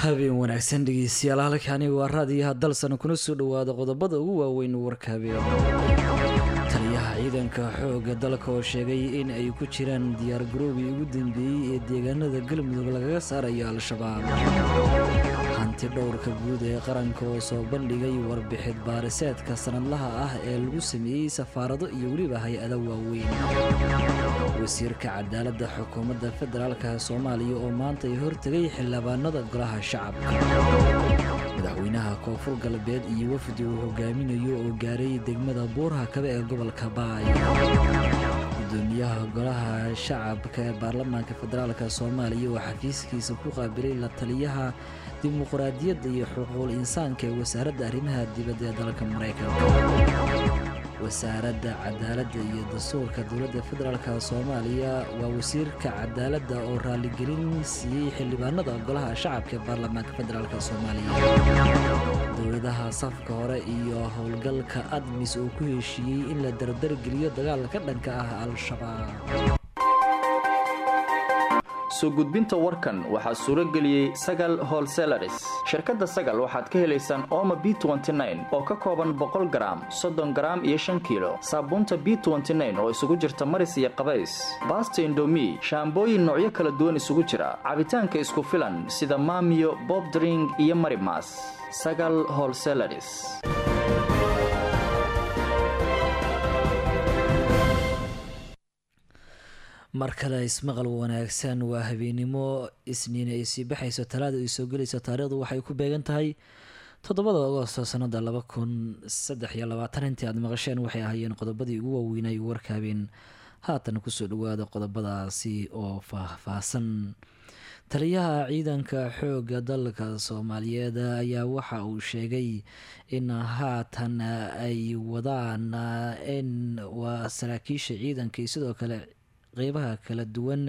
habeen wanaagsan dhegeystayaal halkani waa raadiyaha dalsan kuna soo dhowaada qodobada ugu waaweyn warka habeen taliyaha ciidanka xoogga dalka oo sheegay in ay ku jiraan diyaargaroobii ugu dambeeyey ee deegaanada galmudug lagaga saarayo al-shabaab hanti dhowrka guud ee qaranka oo soo bandhigay warbixid baariseedka sanadlaha ah ee lagu sameeyey safaarado iyo weliba hay-ada waaweyn wasiirka cadaaladda xukuumadda federaalka soomaaliya oo maanta ay hortegay xildhibaanada golaha shacabka madaxweynaha koonfur galbeed iyo wafdi uu hogaaminayo oo gaaray degmada buurha kabe ee gobolka baay gudoomiyaha golaha shacabka ee baarlamaanka federaalk soomaaliya oo xafiiskiisa ku qaabilay la taliyaha dimuqraadiyadda iyo xuquuqul insaanka ee wasaaradda arrimaha dibadda ee dalka maraykanka wasaaradda cadaaladda iyo dastuurka dowladda federaalk soomaaliya waa wasiirka cadaaladda oo raaligelin siiyey xildhibaanada golaha shacabka ee baarlamaanka federaalk soomaaliya dowladaha safka hore iyo howlgalka admis oo ku heshiiyey in la dardargeliyo dagaalka ka dhanka ah al-shabaab soo gudbinta warkan waxaa suuro geliyey sagal holselaris shirkadda sagal waxaad ka helaysaan ooma b oo ka kooban boqol garaam soddon garaam iyo shan kiilo saabuunta b oo isugu jirta maris iyo qabays baasta indomi shaambooyin noocyo kala duwan isugu jira cabitaanka isku filan sida maamiyo bobdring iyo marimas sagal holselaris mar kale ismaqal wanaagsan waa habeenimo isniin ay sii baxayso talaada ay soo gelayso taariikhdu waxay ku beegan tahay toddobada agoosto sanada laba kun saddex iyo labaatan intii aad maqasheen waxay ahaayeen qodobadii ugu waaweynay warka habeen haatan kusoo dhawaada qodobadaasi oo faah-faahsan taliyaha ciidanka xoogga dalka soomaaliyeed ayaa waxa uu sheegay in haatan ay wadaan in waa saraakiisha ciidanka iyo sidoo kale qeybaha kala duwan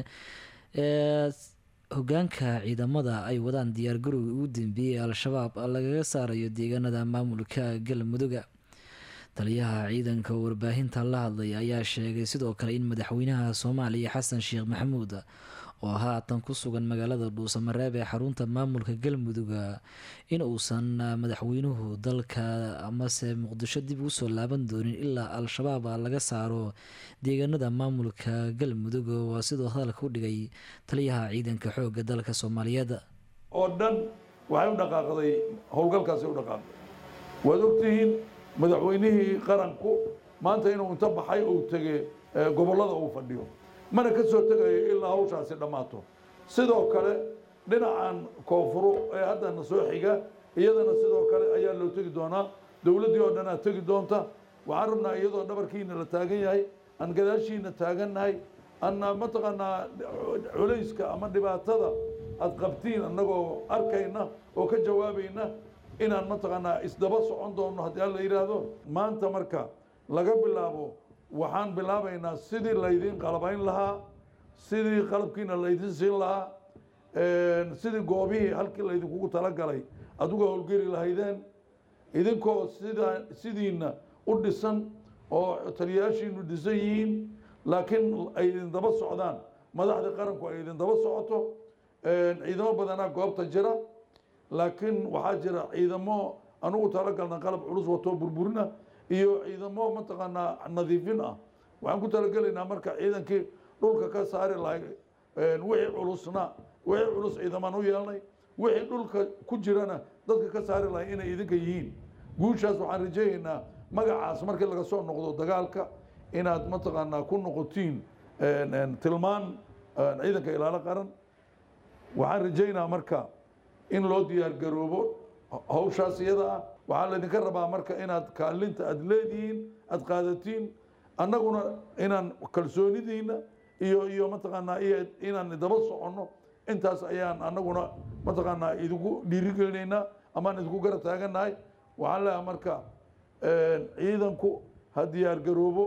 ee hogaanka ciidamada ay wadaan diyaargarowga ugu dambeeyey ee al-shabaab lagaga saarayo deegaanada maamulka galmuduga taliyaha ciidanka warbaahinta la hadlay ayaa sheegay sidoo kale in madaxweynaha soomaaliya xasan sheekh maxamuud oo haatan ku sugan magaalada dhuusamareeb ee xarunta maamulka galmuduga in uusan madaxweynuhu dalka amase muqdisho dib ugu soo laaban doonin ilaa al-shabaab laga saaro deegaanada maamulka galmudug waa sidoo hadalka u dhigay taliyaha ciidanka xoogga dalka soomaaliyeed oo dhan waxay u dhaqaaqday howlgalkaasi u dhaqaaqday waad ogtihiin madaxweynihii qaranku maanta inuu inta baxay uu tege gobollada uu fadhiyo mana ka soo tegayo ilaa hawshaasi dhammaato sidoo kale dhinacan koonfuro ee haddana soo xiga iyadana sidoo kale ayaa loo tegi doonaa dowladdii oo dhan aad tegi doonta waxaan rabnaa iyadoo dhabarkiina la taagan yahay aan gadaashiina taagannahay anna mataqaanaa culayska ama dhibaatada aad qabtiin annagoo arkayna oo ka jawaabayna inaan mataqaanaa isdaba socon doonno haddii alla yidhaahdo maanta marka laga bilaabo waxaan bilaabaynaa sidii laydin qalabayn lahaa sidii qalabkiina laydin siin lahaa sidii goobihii halkii laydinkugu talagalay aduga howlgeli lahaydeen idinkoo sida sidiina u dhisan oo taliyayaashiinu dhisan yihiin laakiin ay idin daba socdaan madaxdii qaranku ay idin daba socoto ciidamo badanaa goobta jira laakiin waxaa jira ciidamo anugu talagalna qalab culus watoo burburina iyo ciidamo mataqaanaa nadiifin ah waxaan ku talagelaynaa marka ciidankii dhulka ka saari lahay wixii culusna wixii culus ciidamaan u yeelnay wixii dhulka ku jirana dadka ka saari lahay inay idinka yihiin guushaas waxaan rajaynaynaa magacaas markii laga soo noqdo dagaalka inaad mataqaanaa ku noqotiin tilmaan ciidanka ilaalo qaran waxaan rajaynaa marka in loo diyaar garoobo hawshaas iyada ah waxaa laydinka rabaa marka inaad kaalinta aada leedihiin aada qaadatiin annaguna inaan kalsoonidiina iyo iyo mataqaanaa iyo inaan daba soconno intaas ayaan annaguna mataqaanaa idinku dhiirigelinaynaa amaan idinku garab taagannahay waxaan leeyahay marka ciidanku ha diyaar garoobo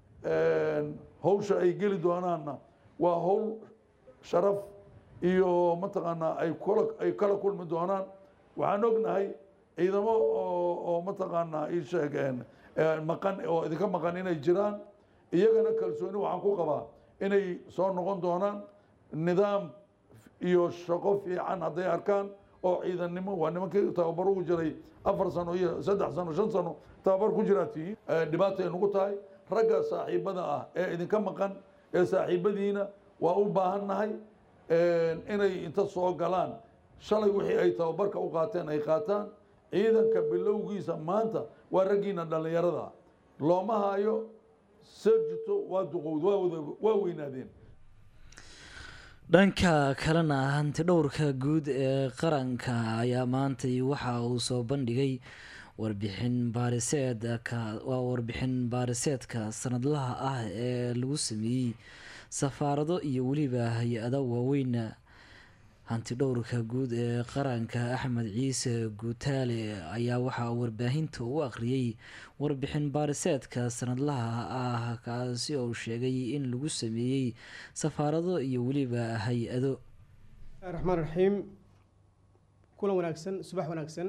hawsha ay geli doonaanna waa hawl sharaf iyo mataqaanaa ay kula ay kala kulmi doonaan waxaan ognahay ciidamo oo oo mataqaanaa ii sheegeen maqan oo idinka maqan inay jiraan iyagana kalsooni waxaan ku qabaa inay soo noqon doonaan nidaam iyo shaqo fiican hadday arkaan oo ciidannimo waa nimankii tababar ugu jiray afar sano iyo saddex sano shan sano tababar ku jiraa tihiin dhibaata ay nagu tahay ragga saaxiibada ah ee idinka maqan ee saaxiibadiina waa u baahan nahay inay inta soo galaan shalay wixii ay tababarka u qaateen ay qaataan ciidanka bilowgiisa maanta waa raggiina dhallinyarada looma hayo serjito waa duqowd waa wada waa weynaadeen dhanka kalena hanti dhowrka guud ee qaranka ayaa maantay waxa uu soo bandhigay warbixin baariseedka waa warbixin baariseedka sanadlaha ah ee lagu sameeyey safaarado iyo weliba hay-ada waaweyn hanti dhowrka guud ee qaranka axmed ciise guutaale ayaa waxaa warbaahinta u akhriyey warbixin baariseedka sanadlaha ah kaasi oo sheegay in lagu sameeyey safaarado iyo weliba hay-ado raxmaan raxiim kulan wanaagsan subax wanaagsan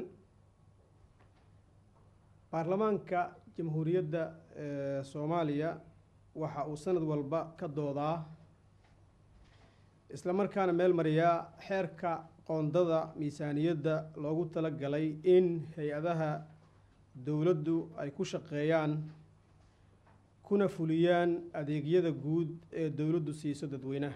baarlamaanka jamhuuriyadda soomaaliya waxa uu sanad walba ka doodaa isla markaana meel mariyaa xeerka qoondada miisaaniyadda loogu talagalay in hay-adaha dowladdu ay ku shaqeeyaan kuna fuliyaan adeegyada guud ee dowladdu siiso dadweynaha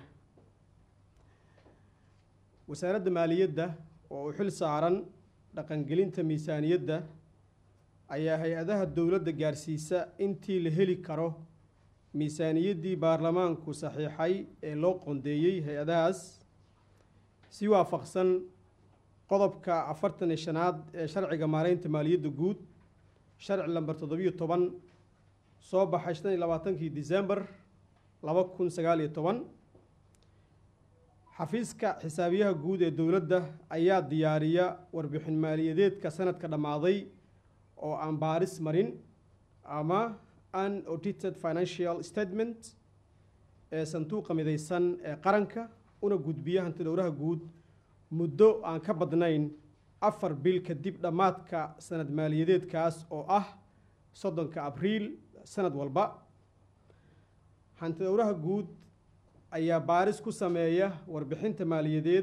wasaaradda maaliyadda oo u xil saaran dhaqangelinta miisaaniyadda ayaa hay-adaha dowladda gaarsiisa intii la heli karo miisaaniyaddii baarlamaanku saxiixay ee loo qoondeeyey hay-adahaas si waafaqsan qodobka afartan iyo shanaad ee sharciga maareynta maaliyadda guud sharci lamber toddobiyo toban soo baxay shan iyo labaatankii disembar laba kun sagaal iyo toban xafiiska xisaabiyaha guud ee dowladda ayaa diyaariya warbixin maaliyadeedka sanadka dhammaaday oo aan baaris marin ama unaudited financial statement ee sanduuqa midaysan ee qaranka una gudbiya hantidhowraha guud muddo aan ka badnayn afar bil kadib dhammaadka sanad maaliyadeedkaas oo ah soddonka abriil sanad walba hantidhowraha guud ayaa baaris ku sameeya warbixinta maaliyadeed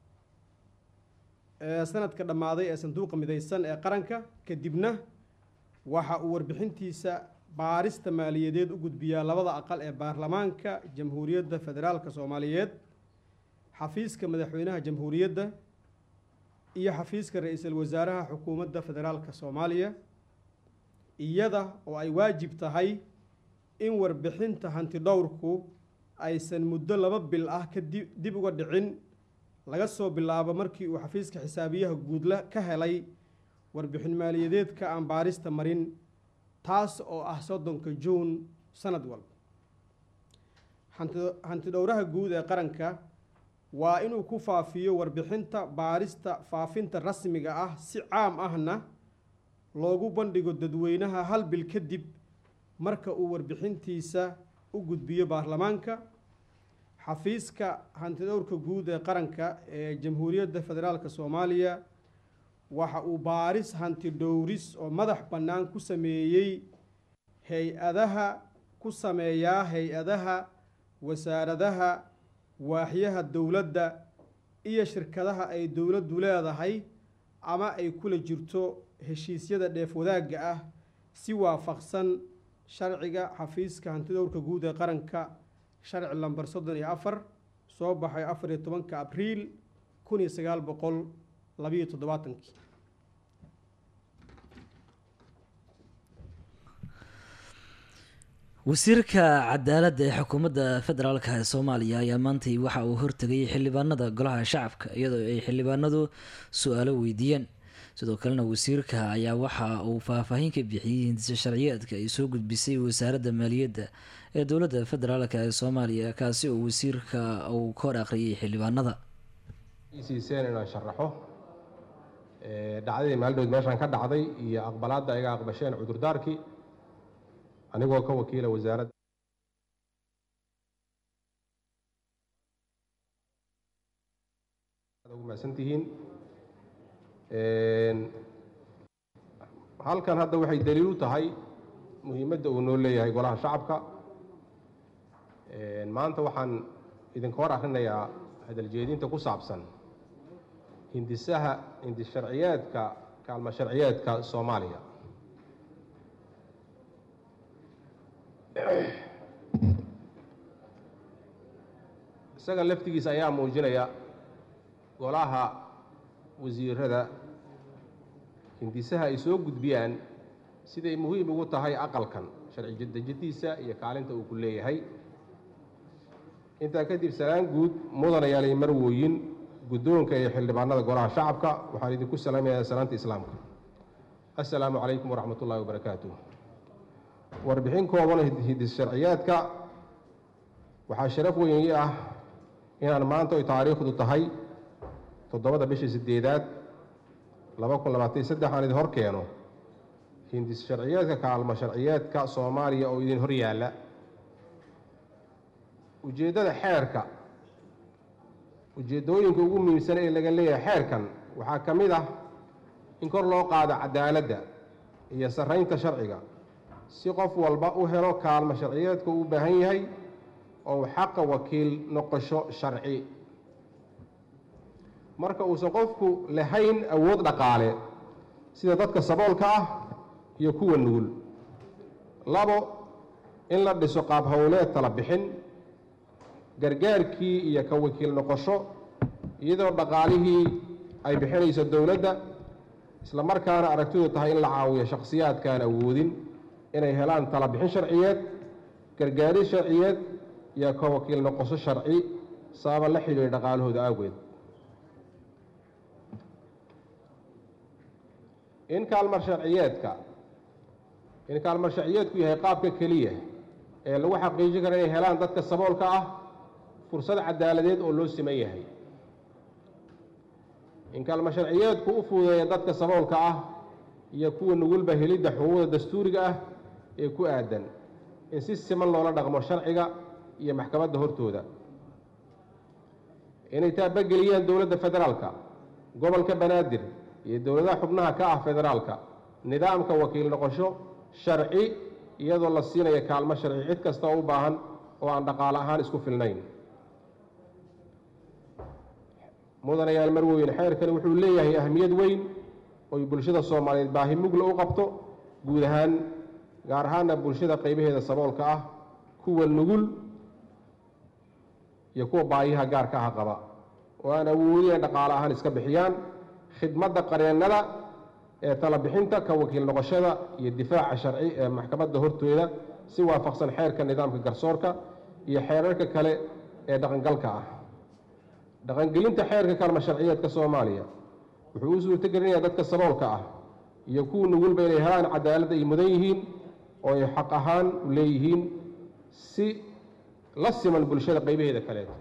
ee sanadka dhammaaday ee sanduuqa midaysan ee qaranka kadibna waxa uu warbixintiisa baarista maaliyadeed u gudbiyaa labada aqal ee baarlamaanka jamhuuriyadda federaalka soomaaliyeed xafiiska madaxweynaha jamhuuriyadda iyo xafiiska ra-iisul wasaaraha xukuumadda federaalka soomaaliya iyada oo ay waajib tahay in warbixinta hantidhowrku aysan muddo laba bil ah ka dib uga dhicin laga soo bilaabo markii uu xafiiska xisaabiyaha guudla ka helay warbixin maaliyadeedka aan baarista marin taas oo ah soddonka juun sanad walba hantidhowraha guud ee qaranka waa inuu ku faafiyo warbixinta baarista faafinta rasmiga ah si caam ahna loogu bandhigo dadweynaha hal bil kadib marka uu warbixintiisa u gudbiyo baarlamaanka xafiiska hantidhowrka guud ee qaranka ee jamhuuriyadda federaalka soomaaliya waxa uu baaris hanti dhowris oo madax bannaan ku sameeyey hay-adaha ku sameeyaa hay-adaha wasaaradaha waaxyaha dowladda iyo shirkadaha ay dowladdu leedahay ama ay kula jirto heshiisyada dheef wadaagga ah si waafaqsan sharciga xafiiska hantidhowrka guud ee qaranka sharci lamber soddon iyo afar soo baxay afar iyo tobanka abriil kun iyo sagaal boqol labiyo toddobaatankii wasiirka cadaaladda ee xukuumadda federaalk ee soomaaliya ayaa maantay waxa uu hortegay xildhibaanada golaha shacabka iyadoo ay xildhibaanadu su-aalo weydiiyeen sidoo kalena wasiirka ayaa waxa uu faahfaahin ka bixiyey hindisa sharciyeedka ay soo gudbisay wasaaradda maaliyadda ee dowladda federaalk ee soomaaliya kaasi oo wasiirka uu ka hor akhriyay xildhibaanada siiseen inaan sharaxo dhacdadii maaldood meeshaan ka dhacday iyo aqbalaadda iga aqbasheen cudurdaarkii anigoo ka wakiila wasaaradda ugu mahadsantihiin halkan hadda waxay daliil u tahay muhiimadda uu noo leeyahay golaha shacabka maanta waxaan idinka hor akrinayaa hadaljeedinta ku saabsan hindisaha hindis sharciyeedka kaalmo sharciyeedka soomaaliya isaga laftigiisa ayaa muujinaya golaha wasiirada hindisaha ay soo gudbiyaan siday muhiim ugu tahay aqalkan sharci dejintiisa iyo kaalinta uu ku leeyahay intaa kadib salaan guud mudanayaalay marwooyin guddoonka iyo xildhibaanada golaha shacabka waxaan idinku salaamayaa salaanta islaamka assalaamu calaykum waraxmat ullahi wabarakaatuh warbixin kooban hidis sharciyaadka waxaa sharaf weyn ii ah inaan maanta oy taariikhdu tahay toddobada bishii sideedaad laba kun labaatan saddex aan idin hor keeno hindis sharciyeedka kaalmo sharciyeedka soomaaliya oo idin hor yaalla ujeeddada xeerka ujeeddooyinka ugu muhiimsan ee laga leeyahay xeerkan waxaa ka mid ah in kor loo qaado cadaaladda iyo sarraynta sharciga si qof walba u helo kaalmo sharciyeedka uu u baahan yahay oo xaqa wakiil noqosho sharci marka uusan qofku lahayn awood dhaqaale sida dadka saboolka ah iyo kuwa nugul labo in la dhiso qaab howleed tala bixin gargaarkii iyo ka wakiil noqosho iyadoo dhaqaalihii ay bixinayso dowladda isla markaana aragtidu tahay in la caawiyo shakhsiyaadkaan awoodin inay helaan tala bixin sharciyeed gargaaris sharciyeed iyo ka wakiil noqosho sharci sababa la xidhiidha dhaqaalahooda awgeed in kaalmar sharciyeedka in kaalmar sharciyeedku yahay qaabka keliya ee lagu xaqiijin karo inay helaan dadka saboolka ah fursad cadaaladeed oo loo siman yahay in kaalmar sharciyeedku u fududeeya dadka saboolka ah iyo kuwa nugulba helidda xuquuqda dastuuriga ah ee ku aadan in si siman loola dhaqmo sharciga iyo maxkamadda hortooda inay taabageliyaan dowladda federaalka gobolka banaadir iyo dowladaha xubnaha ka ah federaalka nidaamka wakiil noqosho sharci iyadoo la siinayo kaalmo sharci cid kasta oo u baahan oo aan dhaqaale ahaan isku filnayn mudanayaal marweyn xeerkani wuxuu leeyahay ahmiyad weyn oy bulshada soomaaliyeed baahi mugla u qabto guud ahaan gaar ahaana bulshada qaybaheeda saboolka ah kuwa nugul iyo kuwa baahiyaha gaarka ah qaba oo aan awoodin dhaqaale ahaan iska bixiyaan khidmadda qareennada ee tala bixinta ka wakiil noqoshada iyo difaaca sharci ee maxkamadda hortooda si waafaqsan xeerka nidaamka garsoorka iyo xeerarka kale ee dhaqangalka ah dhaqangelinta xeerka kaalma sharciyeedka soomaaliya wuxuu u suurtogelinayaa dadka saboolka ah iyo kuwa nugulba inay helaan cadaaladda ay mudan yihiin oo ay xaq ahaan u leeyihiin si la siman bulshada qaybaheeda kaleeto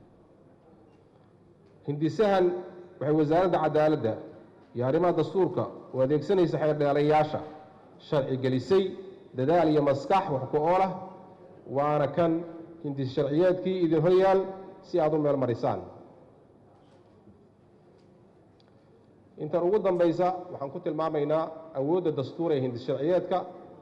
hindisahan waxay wasaaradda cadaaladda iyo arrimaha dastuurka u adeegsanaysa xeerdheelayaasha sharci gelisay dadaal iyo maskax wax ku oolah waana kan hindis sharciyeedkii idin horyaal si aad u meel marisaan intan ugu dambaysa waxaan ku tilmaamaynaa awoodda dastuur ee hindis sharciyeedka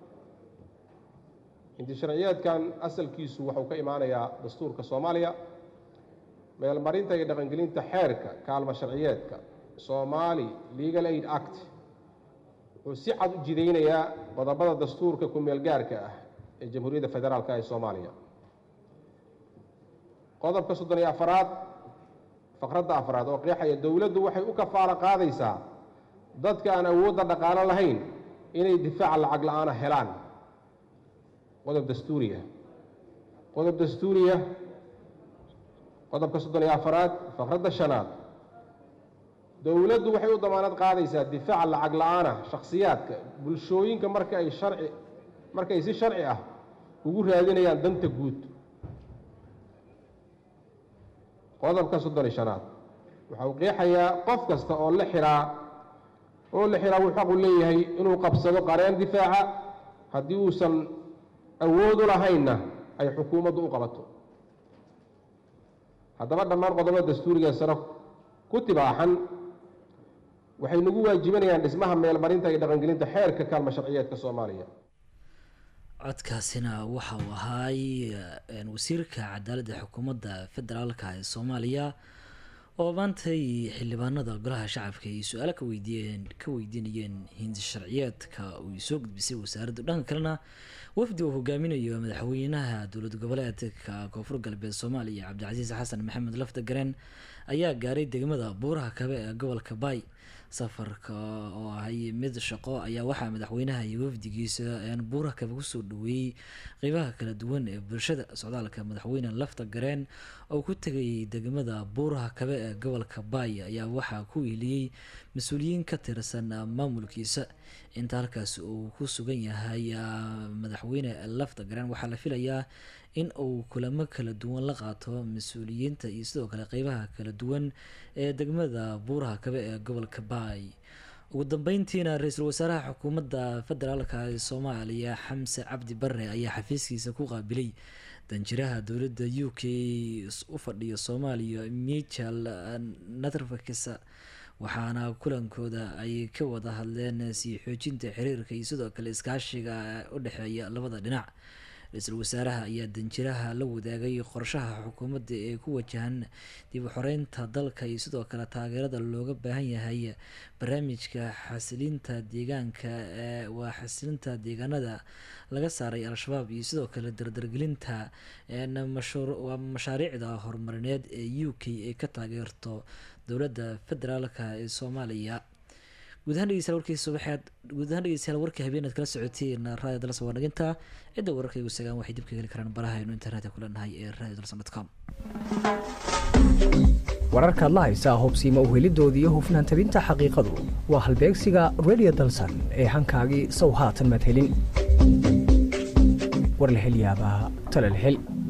hindis sharciyeedkan asalkiisu wuxuu ka imaanayaa dastuurka soomaaliya meelmarinta iyo dhaqangelinta xeerka kaalmo sharciyeedka somaali legal aid act wuxuu si cad u jidaynayaa qodobada dastuurka ku-meelgaarka ah ee jamhuuriyadda federaalka ee soomaaliya qodobka soddon iyo afaraad faqradda afraad oo qeexaya dowladdu waxay u kafaalo qaadaysaa dadka aan awoodda dhaqaalo lahayn inay difaaca lacag la-aana helaan qodob dastuuriya qodob dastuuriya qodobka soddon iyo afaraad faqradda shanaad dowladdu waxay u damaanad qaadaysaa difaaca lacag la-aana shakhsiyaadka bulshooyinka marka ay sharci marka ay si sharci ah ugu raadinayaan danta guud qodobka soddon iyo shanaad waxa uu qeexayaa qof kasta oo la xiraa oo la xiraa wuu xaqu leeyahay inuu qabsado qareen difaaca haddii uusan awood u lahaynna ay xukuumaddu u qabato haddaba dhammaan qodobada dastuuriga sare ku tibaaxan waxay nagu waajibanayaan dhismaha meelmarinta iyo dhaqangelinta xeerka kaalmo sharciyeedka soomaaliya codkaasina waxa uu ahaay wasiirka cadaaladda xukuumadda federaalka ee soomaaliya oo maantay xildhibaanada golaha shacabka ay su-aalo ka weydiiyeen ka weydiinayeen hindi sharciyeedka uu soo gudbisay wasaaraddu dhanka kalena wafdi uu hogaaminayo madaxweynaha dowlad goboleedka koonfur galbeed soomaaliya cabdicasiis xasan maxamed lafta gareen ayaa gaaray degmada buuraha kabe ee gobolka baay safarka oo ahay mid shaqo ayaa waxaa madaxweynaha iyo wafdigiisa buuraha kabe kusoo dhaweeyey qeybaha kala duwan ee bulshada socdaalka madaxweyne lafta gareen oo ku tegay degmada buuraha kabe ee gobolka baay ayaa waxaa ku iiliyey mas-uuliyiin ka tirsan maamulkiisa inta halkaas uu ku sugan yahay madaxweyne lafta gareen waxaa la filayaa in uu kulamo kala duwan la qaato mas-uuliyiinta iyo sidoo kale qeybaha kala duwan ee degmada buuraha kabe ee gobolka baay ugu dambeyntiina ra-iisul wasaaraha xukuumadda federaalka ee soomaaliya xamse cabdi bare ayaa xafiiskiisa ku qaabilay danjiraha dowladda u k u fadhiya soomaaliya michel natrfakisa waxaana kulankooda ay ka wada hadleen sii xoojinta xiriirka iyo sidoo kale iskaashiga u dhexeeya labada dhinac ra-iisul wasaaraha ayaa danjiraha la wadaagay qorshaha xukuumadda ee ku wajahan dib u xoreynta dalka iyo sidoo kale taageerada looga baahan yahay barnaamijka xasilinta deegaanka waa xasilinta deegaanada laga saaray al-shabaab iyo sidoo kale dardargelinta waa mashaariicda horumarineed ee u k ee ka taageerto dowladda federaalka ee soomaaliya guud ahaan dhegeystayaal warkii subaxeed guud ahaan dhegeystayaal warkii habeenaad kala socoteen raadiyo dalsa waa naginta cidda wararkaygu sagaan waxay dib ka heli karaan baraha aynu internetka ku leenahay ee radio dalsan com wararkaad la haysaa hubsiima uhelidoodii iyo hufnaan tabinta xaqiiqadu waa halbeegsiga radio dalsan ee hankaagii sow haatan madhelin warlahelyaabaha talalhel